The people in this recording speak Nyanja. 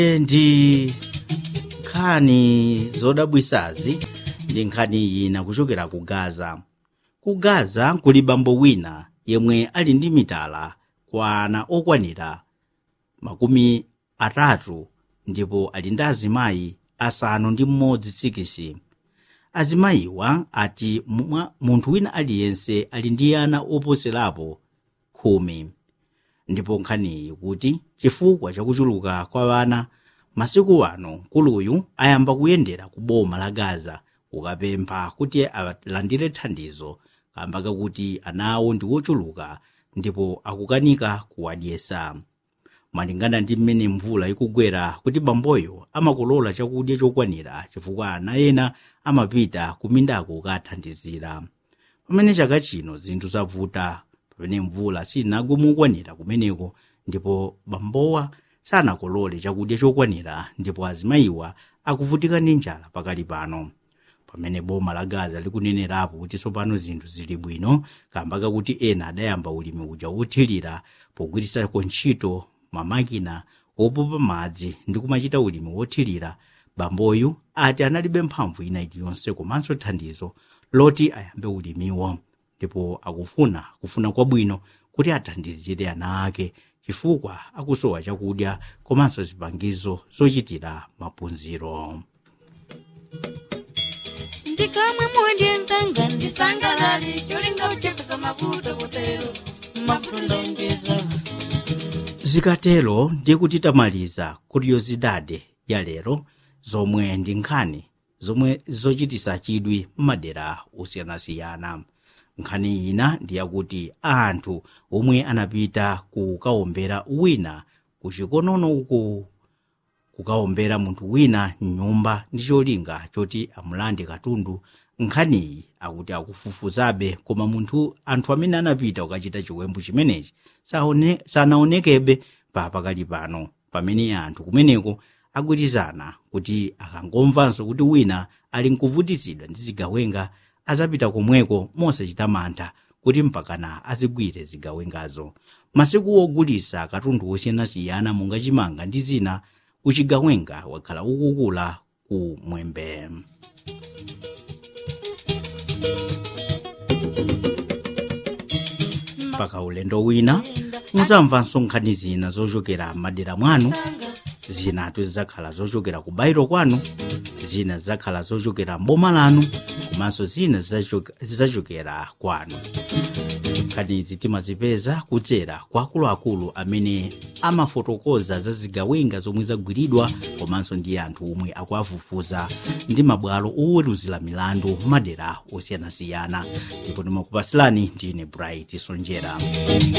ndi nkhani zodabwisazi ndi nkhani ina kuchokera ku gaza ku gaza kuli bambo wina yemwe ali ndi mitala kwa ana okwanira makumi atatu ndipo ali ndi azimayi asanu ndi mmodzi sikisi azimayiwa ati mwa- munthu wina aliyense ali ndi ana oposerapo khumi ndipo nkhaniyi kuti chifukwa chakuchuluka kwa ana masiku ano mkuluyu ayamba kuyendera ku boma la gaza kukapempha kuti alandire thandizo kamba kakuti ana awo ndi ochuluka ndipo akukanika kuwadyesa malingana ndi mmene mvula ikugwera kuti bamboyo amakolola chakudya chokwanira chifukwa ana ena amapita kumindako kukathandizira pamene chaka chino zinthu zavuta pamene mvula sinagwe mokwanira kumeneko ndipo bambowa sanakolole chakudya chokwanira ndipo azimayiwa akuvutika ndi njala pakali pano pamene boma la gaza likunenerapo kuti tsopano zinthu zili bwino kamba kakuti ena adayamba ulimi uja wothirira pogwiritsa ntchito mamakina opopa madzi ndi kumachita ulimi wothirira bamboyu ati analibe mphamvu ina iliyonse komanso thandizo loti ayambe ulimiwo ndipo akufuna kufuna kwabwino kuti athandizire ana ake chifukwa akusowa chakudya komanso zipangizo zochitira maphunziro ndikamwe mundiyenzanga ndisangalali cholinga uchepesa mavuto kutero mavuto ndonjeza zikatero ndiye kuti tamaliza kuriosidade ya lero zomwe ndi nkhani zomwe zochitisa chidwi m'madera osiyanasiyana nkhani ina ndi yakuti anthu omwe anapita kukaombera wina kuchikonono uku kukaombera munthu wina mnyumba ndi cholinga choti amulande katundu nkhaniyi akuti akufufuzabe koma munthu anthu amene anapita kukachita chiwembu chimenechi saone- sanaonekebe pa pakali pano pamene anthu kumeneko agwirizana kuti akangomvanso kuti wina ali nkuvutitsidwa ndi zigawenga azapita komweko mosachita mantha kuti mpakana azigwire zigawengazo masiku ogulitsa katundu osiyanasiyana monga chimanga ndi zina uchigawenga wakhala ukukula ku mwembe mpaka ulendo wina mudzamvanso nkhani zina zochokera m'madera mwanu zinatu zidzakhala zochokera ku bairo kwanu zina zidzakhala zochokera mboma lanu komanso zina zidzachoke- zidzachokera kwanu nkhanizi timazipeza kudzera kwa akuluakulu amene amafotokoza za zigawenga zomwe zagwiridwa komanso ndi anthu omwe akuafufuza ndi mabwalo oweruzira milandu madera osiyanasiyana ndipo ndimakupasilani ndine bright sonjera